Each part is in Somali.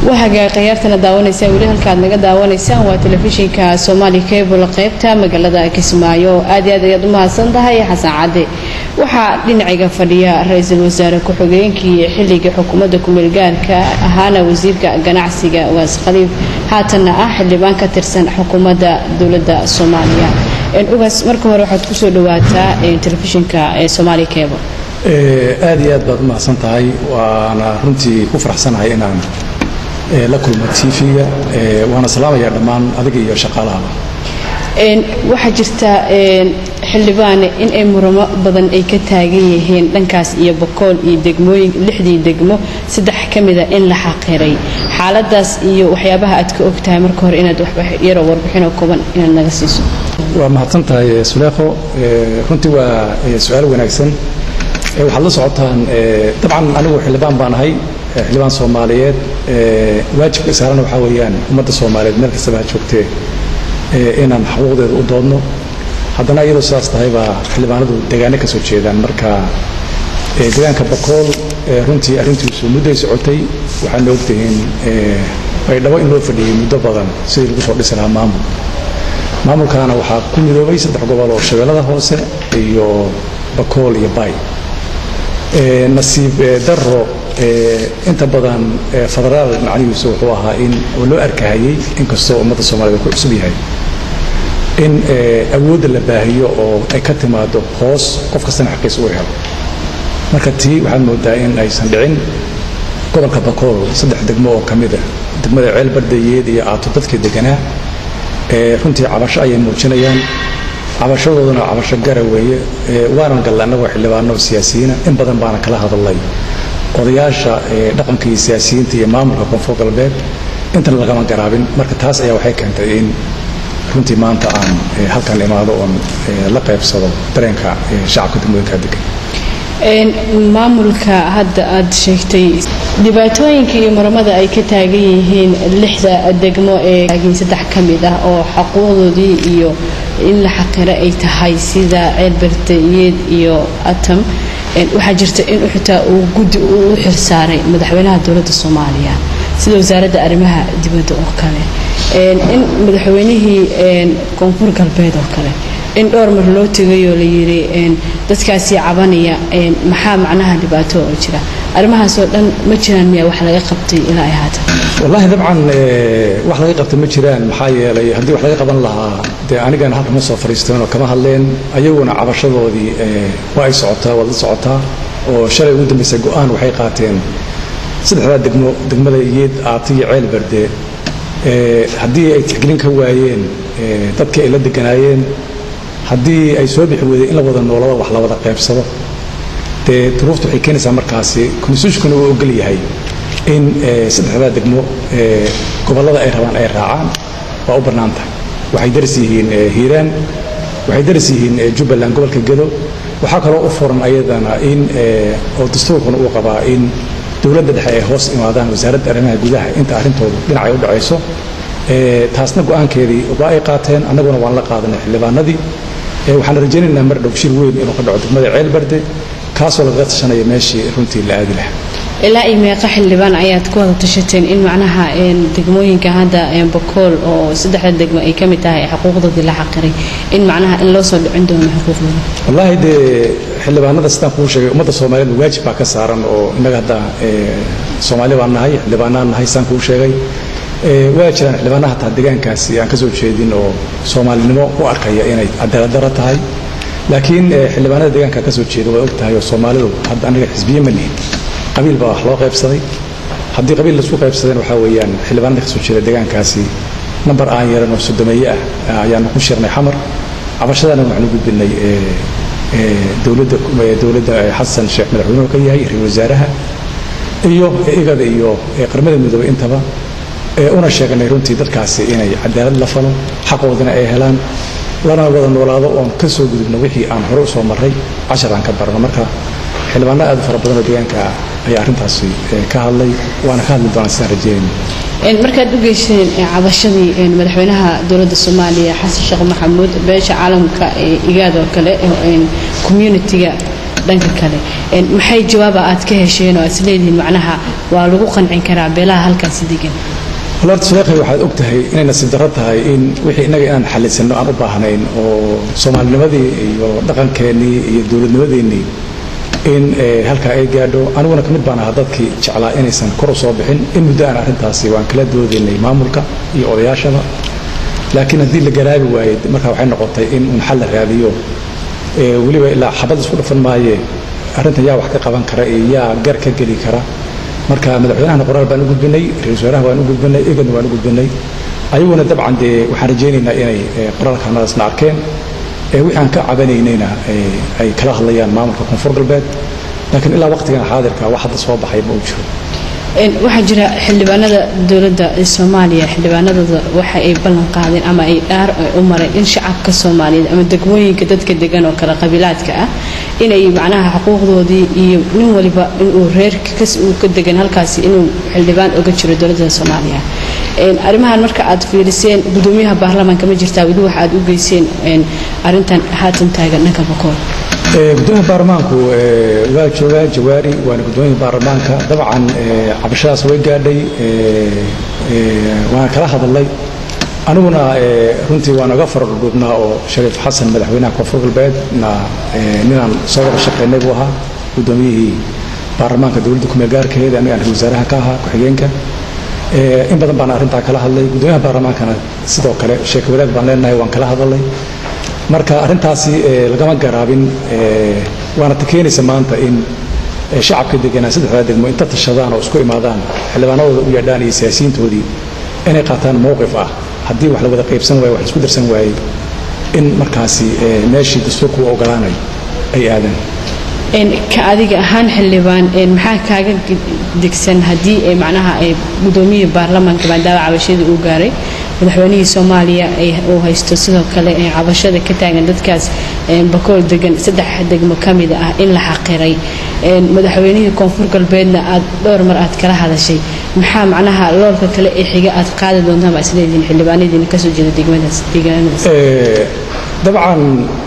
wahagaa khiyaartana daawanaysaan weli halkaad naga daawanaysaan waa telefishinka soomaali cable qaybta magaalada kismaayo aad iyo aad ayaad u mahadsan tahay xasan cadde waxaa dhinacayga fadhiya ra-iisul wasaare ku-xigeenkii xilligii xukuumadda kumeelgaarka ahaana wasiirka ganacsiga waas khaliif haatanna ah xildhibaan ka tirsan xukuumadda dowladda soomaaliya ugaas marka hore waxaad kusoo dhawaataa telefishinka soomaali cable aad iyo aad baad u mahadsan tahay waana runtii ku faraxsanahay inaan la kulmo tv-ga waana salaamayaa dhammaan adiga iyo shaqaalahaba waxaa jirta xildhibaane in ay muramo badan ay ka taagan yihiin dhankaas iyo bokool iyo degmooyin lixdii degmo saddex ka mida in la xaqiray xaaladaas iyo waxyaabaha aad ka ogtahay marka hore inaad yaroo warbixinoo kooban inaad naga siiso waa mahadsan tahay suleekho runtii waa su-aal wanaagsan waxaad la socotaan dabcan anigu xildhibaan baan ahay xildhibaan soomaaliyeed waajibka saarana waxaa weeyaan ummadda soomaaliyeed meel kastaba ha joogtee inaan xuquuqdeeda u doodno haddana iyadoo sidaas tahay baa xildhibaanadu degaano ka soo jeedaan marka degaanka bakool runtii arrintiisu mudday socotay waxaadna ogtihiin baydhabo in loo fadhiyey muddo badan sidii lagu soo dhisi lahaa maamul maamulkaana waxaa ku midoobay saddex gobol oo shabeellada hoose iyo bakool iyo bay nasiib daro inta badan federaal macnihiisu wuxuu ahaa in oo loo arkahayey inkastoo ummadda soomaaliyed ku cusub yahay in awoodda la baahiyo oo ay ka timaado hoos qof kastana xaqiis uu helo marka tii waxaad moodaa in aysan dhicin gobolka bakool saddex degmo oo ka mida degmada ceel bardayeed iyo aato dadkii deganaa runtii cabasho ayay muujinayaan cabashadooduna cabasho gara weeye waanan galla annagoo xildhibaano siyaasiyiina in badan baana kala hadalnay odayaasha dhaqanka iyo siyaasiyiinta iyo maamulka koonfur galbeed intana lagama garaabin marka taas ayaa waxay keentay in runtii maanta aan halkan imaado oon la qaybsado dareenka shacabka degmooyinka degan maamulka hadda aad sheegtay dhibaatooyinka iyo muramada ay ka taagan yihiin lixda degmo ee taagiin saddex ka mid ah oo xaquuqdoodii iyo in la xaqiro ay tahay sida ceelbardayeed iyo atam waxaa jirta in xitaa uu guddi uu u xilsaaray madaxweynaha dowladda soomaaliya sida wasaaradda arrimaha dibadda oo kale in madaxweynihii koonfur galbeed oo kale in dhowr mar loo tegayoo la yidhi dadkaasii cabanaya maxaa macnaha dhibaato oo jira arrimahaasoo dhan ma jiraan miyaa wax laga qabtay ilaa ay haatan wallaahi dabcan wax laga qabta ma jiraan maxaa yeelay haddii wax laga qaban lahaa dee anigana halka ma soo fadhiisteenoo kama hadleen ayaguna cabashadoodii waa ay socotaa waad la socotaa oo shalay ugu dambaysa go-aan waxay qaateen saddexdaa degmo degmada iyeed aata iyo ceel berde haddii ay tixgelin ka waayeen dadkii ay la deganaayeen haddii ay soo bixi weydeen in la wada noolada wax la wada qaybsado dee duruufta waxay keenaysaa markaasi konstitutionkuna uu ogol yahay in saddexdaa degmo gobollada ay rabaan ay raacaan waa u bannaan tahay waxay daris yihiin hiiraan waxay daris yihiin jubbaland gobolka gedo waxaa kaloo u furan ayadana in oo dastuurkuna uu qabaa in dowladda dhexe ay hoos imaadaan wasaaradda arrimaha gudaha inta arrintoodu dhinacay u dhacayso taasna go-aankeedii waa ay qaateen annaguna waan la qaadanay xildhibaanadii waxaan rajaynaynaa mar dhow shir weyn inuu ka dhaco degmada ceel barde kaasoo lagaga tashanaya meeshii runtii la aadi lahaa ilaa iyo meeqa xildhibaan ayaad ku wada tashateen in macnaha degmooyinka hadda bakool oo saddexda degmo ay ka mid tahay xuquuqdoodii la xaqiray in macnaha in loo soo dhicin doono xuquuqdooda wallaahi dee xildhibaanada sidaan kuu sheegay ummadda soomaaliyeed waajib baa ka saaran oo innaga hadda soomaali baan nahay xildhibaanaan nahay sidaan kuu sheegay waa jiraan xildhibaanaha hataa deegaankaasi aan ka soo jeedin oo soomaalinimo u arkaya inay cadaaladdarro tahay laakiin xildhibaanada deegaanka ka soo jeeda waa og tahay oo soomaalidu hadda aniga xisbiye ma lihin qabiil baa wax loo qaybsaday haddii qabiil laisku qaybsadeen waxaa weeyaan xildhibaanada ka soo jeeda deegaankaasi nambar aan yaran oo sodomeeye ah ayaanu ku shirnay xamar cabashadana waxaanu gudbinay dowladda dowladda xasan sheekh madaxweynuhu ka yahay ra-iisul wasaaraha iyo igada iyo qaramada midoobay intaba una sheeganay runtii dadkaasi inay cadaalad la falo xaqoodana ay helaan lana wada noolaado oon ka soo gudubno wixii aan hore u soo marray cashar aan ka barno marka xildhibaano aad u fara badan oo deegaanka ayaa arrintaasi ka hadlay waana ka hadli doonaa sidaan rajeynayna markaad u geyseen cabashadii madaxweynaha dowladda soomaaliya xasan sheekh maxamuud beesha caalamka igaad oo kale communitiga dhanka kale maxay jawaaba aad ka hesheen oo aad isleedihiin macnaha waa lagu qancin karaa beelaha halkaasi degan horta sheekhay waxaad og tahay inay nasiib darro tahay in wixii innaga inaan xallisanno aan u baahnayn oo soomaalinimadii iyo dhaqankeennii iyo dowladnimadeennii in halkaa ay gaadho aniguna ka mid baan ahaa dadkii jeclaa inaysan kor u soo bixin in muddo aan arrintaasi waan kala doodaynay maamulka iyo odayaashaba laakiin haddii la garaabi waayey markaa waxay noqotay in uun xal la raadiyo weliba ilaa xabad isku dhafan maayee arrintan yaa wax ka qaban kara iyo yaa gar ka geli kara marka madaxweynahana qoraal baan u gudbinay ra-isul wasaaraha waan u gudbinay egadna waan u gudbinay ayaguna dabcan dee waxaan rajaynaynaa inay qoraalkanadaasna arkeen wixii aan ka cabanaynayna ay kala hadlayaan maamulka koonfur galbeed laakiin ilaa waqtigan xaadirka wax hadda soo baxay ma uu jiro waxaa jira xildhibaanada dowladda soomaaliya xildhibaanadooda waxa ay ballan qaadeen ama ay dhaar u mareen in shacabka soomaaliyeed ama degmooyinka dadka degan oo kale qabiilaadka ah inay macnaha xuquuqdoodii iyo nin waliba inuu reerka kas uu ka degan halkaasi inuu xildhibaan oga jiro dowladda soomaaliya arrimahan marka aad fiiriseen gudoomiyaha baarlamaanka ma jirtaa weli waxa aad u geyseen arrintan haatan taagan dhanka bakool gudoomiyaha baarlamaanku waa joogaa jawaari waana gudoomiyaha baarlamaanka dabcan cabashadaas way gaadhay waana kala hadalay aniguna runtii waan oga faradhudhuubnaa oo shariif xasan madaxweynaha koonfur galbeedna ninaan soo wada shaqaynay buu ahaa gudoomiyihii baarlamaanka dowladda kumeel gaarkeeda anigaan ra wasaaraha ka ahaa ku-xigeenka in badan baan arrintaa kala hadlay gudoomiyaha baarlamaankana sidoo kale sheeko wadaag baan leenahay waan kala hadalay marka arrintaasi lagama garaabin waana ta keenaysa maanta in shacabka deganaa saddexdaa degmo inta tashadaan oo isku imaadaan xildhibaanadooda u yeedhaan iyo siyaasiyiintoodii inay qaataan mowqif ah haddii wax la wada qaybsan waaye wax la isku darsan waayey in markaasi meeshii dastuurku u ogolaanayo ay aadaan ka adiga ahaan xildhibaan maxaa kaaga degsan haddii macnaha gudoomiyihii baarlamaanka maadaama cabashadii uu gaaray madaxweynihii soomaaliya uu haysto sidoo kale cabashada ka taagan dadkaas bakool degan saddex degmo ka mid ah in la xaqiray madaxweynihii koonfur galbeedna aad dhowr mar aad kala hadashay maxaa macnaha loolka kale ee xiga aad qaadi doontaan baa isleedihiin xildhibaanadiina kasoo jeeda degmadaas deegaanadaas dabcan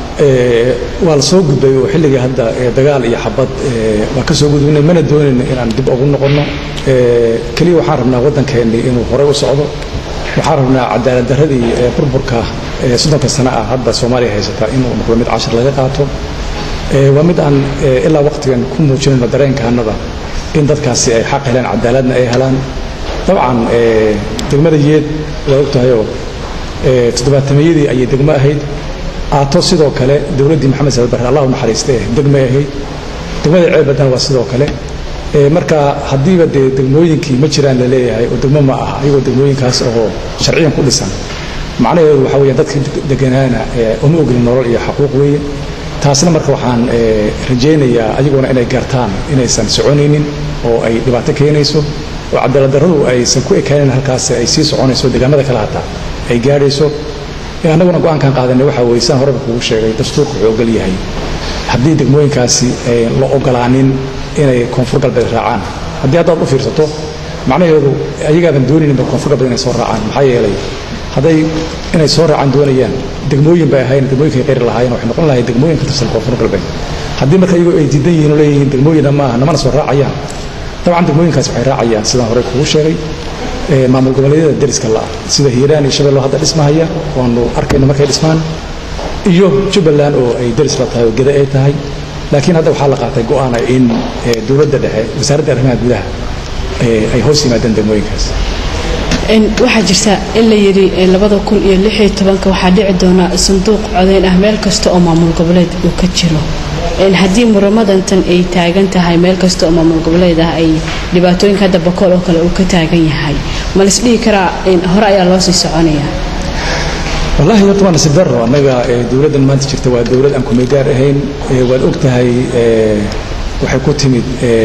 waa la soo gudbay oo xilligii hadda dagaal iyo xabad waa ka soo gudbinay mana doonayno inaan dib ugu noqonno keliya waxaan rabnaa waddankeennii inuu horey u socdo waxaan rabnaa cadaalad darradii burburka soddonka sano ah hadda soomaaliya haysata inuu noqdo mid cashar laga qaato waa mid aan ilaa waqtigan ku muujinayno dareenkaanada in dadkaasi ay xaq helaan cadaaladna ay helaan dabcan degmada yeed waa og tahayoo toddobaatameyadii ayay degmo ahayd aato sidoo kale dowladdii maxamed saad barre allahu naxariistee degmay ahayd degmada ceelbadan waa sidoo kale marka haddiiba dee degmooyinkii ma jiraan la leeyahay oo degmo ma aha ayagoo degmooyinkaas oo sharciyan ku dhisan macnaheedu waxa weya dadkii deganaana uma ogolin nolol iyo xaquuq weeye taasna marka waxaan rajaynayaa ayaguna inay gartaan inaysan soconaynin oo ay dhibaato keenayso oo cadaaladdarradu aysan ku ekaanin halkaas ay sii soconayso deegaanada kale hataa ay gaadhayso annaguna go-aankan qaadanay waxa weye saan horeba kugu sheegay dastuurka wuxuu ogol yahay haddii degmooyinkaasi la ogolaanin inay koonfur galbeed raacaan haddii haddaad u fiirsato macnaheedu ayagaadan doonayninba koonfur galbeed inay soo raacaan maxaa yeelay hadday inay soo raacaan doonayaan degmooyin bay ahayn degmooyinkay qeyri lahaayeen waxay noqon lahay degmooyin ka tirsan koonfur galbeed haddii marka iyagoo ay diidan yihiin oo leeyihiin degmooyina maaha namana soo raacayaan dabcan degmooyinkaasi waxay raacayaan sidaan horey kugu sheegay maamul goboleedyada deriska la'a sida hiiraan iyo shabeello hadda dhismahaya waanu arkayno markay dhismaan iyo jubbaland oo ay deris la tahay oo geda ay tahay laakiin hadda waxaa la qaatay go'aana in dowladda dhexe wasaaradda arrimaha gudaha ay hoos yimaadeen degmooyinkaas waxaa jirta in la yidhi labada kun iyo lix iyo tobanka waxaa dhici doona sanduuq codeyn ah meel kasta oo maamul goboleed uu ka jiro haddii muramadantan ay taagan tahay meel kasta oo maamul goboleed ah ay dhibaatooyinka hadda bakool oo kale uu ka taagan yahay ma la isdhihi karaa hore ayaa loo sii soconaya wallaahi horta waa nasiib darro annaga dowladdan maanta jirta waa dowlad aan kumeegaar ahayn waad og tahay waxay ku timid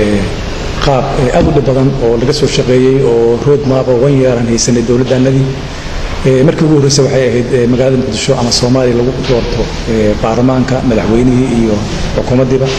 qaab aad u dhib badan oo laga soo shaqeeyey oo road map oo wan yeeran haysanay dowladdaanadii markii ugu horreysay waxay ahayd magaalada muqdisho ama soomaaliya lagu doorto baarlamaanka madaxweynihii iyo xukuumaddiiba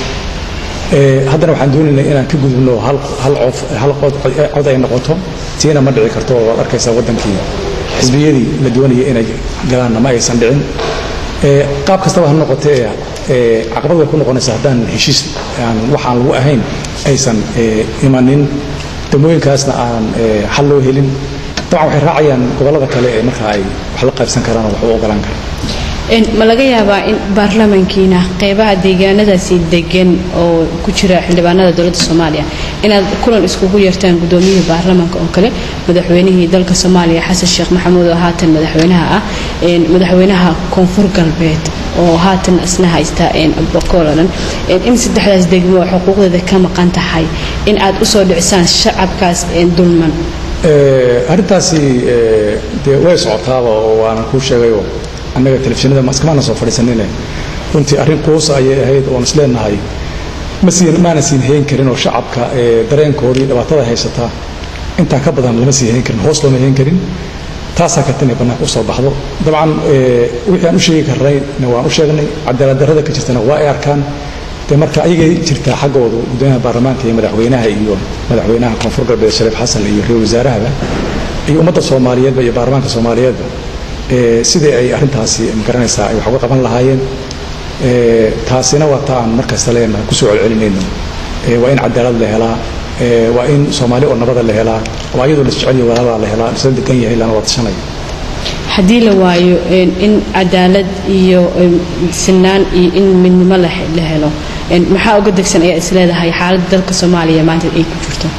haddana waxaan doonaynaa inaan ka gudubno hal cod ay noqoto tiina ma dhici karto waad arkaysaa waddankii xisbiyadii la doonayay inay galaanna ma aysan dhicin qaab kastaba ha noqotee caqabad way ku noqonaysaa haddaan heshiis aan wax aan lagu ahayn aysan imanin degmooyinkaasna aan xal loo helin dabcan waxay raacayaan gobollada kale ee markaa ay wax la qaybsan karaan oo wax u ogolaan karaan ma laga yaabaa in baarlamankiina qeybaha deegaanadaasi degan oo ku jira xildhibaanada dowladda soomaaliya inaad kulan iskugu yeertaan gudoomiyihii baarlamanka oo kale madaxweynihii dalka soomaaliya xasan sheekh maxamuud oo haatan madaxweynaha ah madaxweynaha koonfur galbeed oo haatan isna haysta bokool oo dhan in saddexdaas degmo xuquuqdeeda ka maqan tahay in aad usoo dhicisaan shacabkaas dulman arrintaasi dee way socotaaba oo waanan kuu sheegayo annaga telefishinada maskamaana soo fadhiisanine runtii arrin quusa ayay ahayd oon isleenahay maana siin hayn karin oo shacabka dareenkoodii dhibaatada haysataa intaa ka badan lama sii hayn karin hoos looma hayn karin taasaa karta inay bannaanka usoo baxdo dabcan wixii aan u sheegi karnayna waan u sheegnay cadaaladdarrada ka jirtana waa ay arkaan de marka ayagay jirtaa xaggoodu gudoomiyaha baarlamaanka iyo madaxweynaha iyo madaxweynaha koonfur galbeed shariif xasan iyo ra-isul wasaarahaba iyo ummadda soomaaliyeedba iyo baarlamaanka soomaaliyeedba sidii ay arrintaasi magaranaysaa ay wax uga qaban lahaayeen taasina waa ta aan markasta leenahay kusoo celcelinayno waa in cadaalad la helaa waa in soomaali oo nabada la helaa waa iyadoo la isjecel yahay walaalaa la helaa isla degan yahay lana wadashanayo haddii la waayo in cadaalad iyo sinaan iyo in midnimo la helo maxaa uga degsan ayaa isleedahay xaaladda dalka soomaaliya maanta ay ku jirto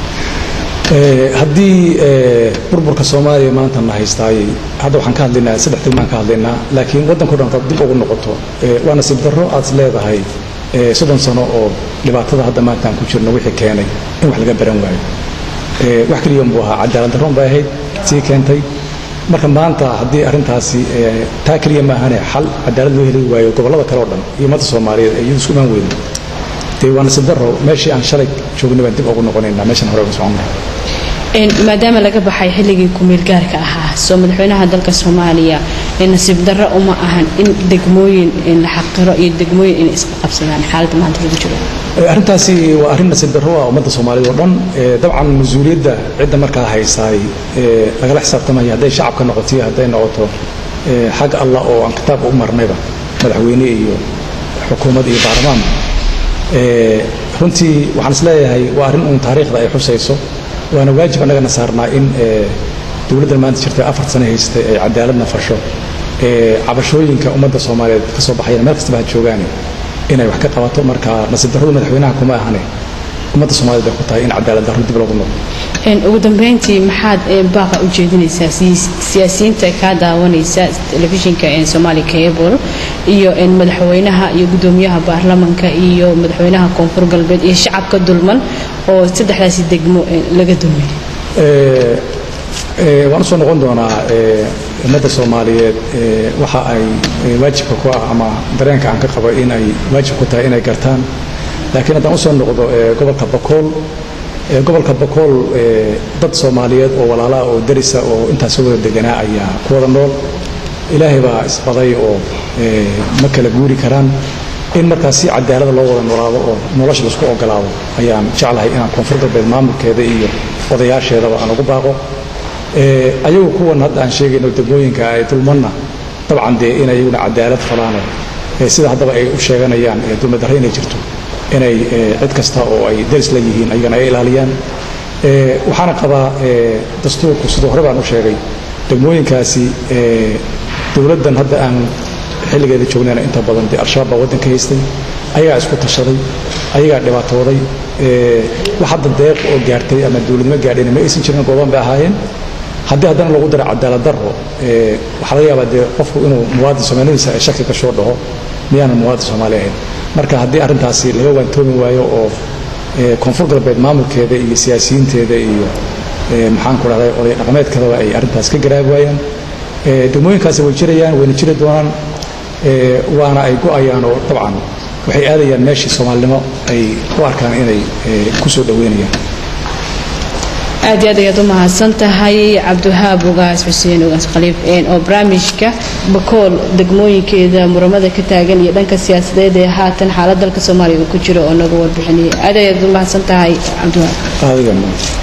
haddii burburka soomaaliya maanta na haystaayey hadda waxaan ka hadlaynaa saddex degmaan ka hadlaynaa laakiin waddanko dhan dad dib ugu noqoto waa nasiib darro aad leedahay soddon sano oo dhibaatada hadda maanta aan ku jirno wixii keenay in wax laga baran waayo wax keliya unbuu ahaa cadaalad darroon bay ahayd sii keentay marka maanta haddii arrintaasi taa keliya maahane xal cadaalad loo heli waayo gobollada kale oo dhan iyo ummadda soomaaliyeed ee iyadu isku imaan weydo dee waa nasiib darro meeshii aan shalay joognay baan dib ugu noqonaynaa meeshan hore uga soconnay maadaama laga baxay xilligii kumeel gaarka ahaa soo madaxweynaha dalka soomaaliya nasiib darro uma ahan in degmooyin la xaqiro iyo degmooyin inay isku qabsadaan xaaladda maanta lagu jiro arrintaasi waa arrin nasiib darro ah ummadda soomaaliyeed oo dhan dabcan mas-uuliyadda cidda markaa haysaay lagala xisaabtamaya hadday shacabka noqoto iyo hadday noqoto xag allah oo aan kitaabka u marnayba madaxweyne iyo xukuumad iyo baarlamaan runtii waxaan isleeyahay waa arrin uun taariikhda ay xusayso waana waajib annagana saarnaa in dowladdan maanta jirta afar sano haystay ay cadaaladna fasho cabashooyinka ummadda soomaaliyeed ka soo baxayana meel kastaba ha joogaane inay wax ka qabato marka nasiib darradu madaxweynaha kuma ahane ummadda soomaaliyed bay ku tahay in cadaalad darro dib loogu noqdo ugu dambeyntii maxaad baaqa u jeedinaysaa siyaasiyiinta kaa daawanaysa telefishinka somaali cable iyo madaxweynaha iyo gudoomiyaha baarlamanka iyo madaxweynaha koonfur galbeed iyo shacabka dulman oo saddexdaasi degmo laga dulmay waan usoo noqon doonaa ummadda soomaaliyeed waxa ay waajibka ku ah ama dareenka aan ka qabo in ay waajib ku tahay inay gartaan laakiin haddaan usoo noqdo gobolka bakool gobolka bakool dad soomaaliyeed oo walaalaha oo darisa oo intaas soo wada deganaa ayaa ku wada nool ilaahay baa isbaday oo ma kala guuri karaan in markaas si cadaalada loo wada noolaado oo nolosha laisku ogolaado ayaan jeclahay inaan koonfur galbeed maamulkeeda iyo odayaasheedaba aan ugu baaqo ayagu kuwan hadda aan sheegayno degmooyinka ay dulmanna dabcan dee in ayaguna cadaalad falaano sida haddaba ay u sheeganayaan dulmadarre inay jirto inay cid kasta oo ay daris la yihiin ayagana ay ilaaliyaan waxaana qabaa dastuurku siduu hore baan u sheegay degmooyinkaasi dowladdan hadda aan xilligeeda joognayna inta badan dee al-shabaab baa waddanka haystay ayagaa isku tashaday ayagaa dhibaatooday wax hadda deeq oo gaartay ama dowladnimo gaadhayna ma aysan jirin gooban bay ahaayeen haddii haddana lagu daro cadaalad darro waxaa laga yaabaa dee qofku inuu muwaadin soomaaliyadiisa ay shaki kashoo dhaho miyaanan muwaadin soomaali ahayn marka haddii arrintaasi laga waantoomi waayo oo koonfur galbeed maamulkeeda iyo siyaasiyiinteeda iyo maxaanku dhahday oday dhaqameedkadaba ay arrintaas ka garaabi waayaan degmooyinkaasi way jirayaan wayna jiri doonaan waana ay go'ayaan oo dabcan waxay aadayaan meeshii soomaalinimo ay u arkaan inay ku soo dhoweynayaan aad iyo aad ayaad u mahadsan tahay cabdiwahaab ugaas xuseen ugaas khaliif oo barnaamijka bakool degmooyinkeeda muramada ka taagan iyo dhanka siyaasadeed ee haatan xaalad dalka soomaaliya uu ku jiro oo naga warbixinayay aad ayaad u mahadsan tahay cabdiwahaab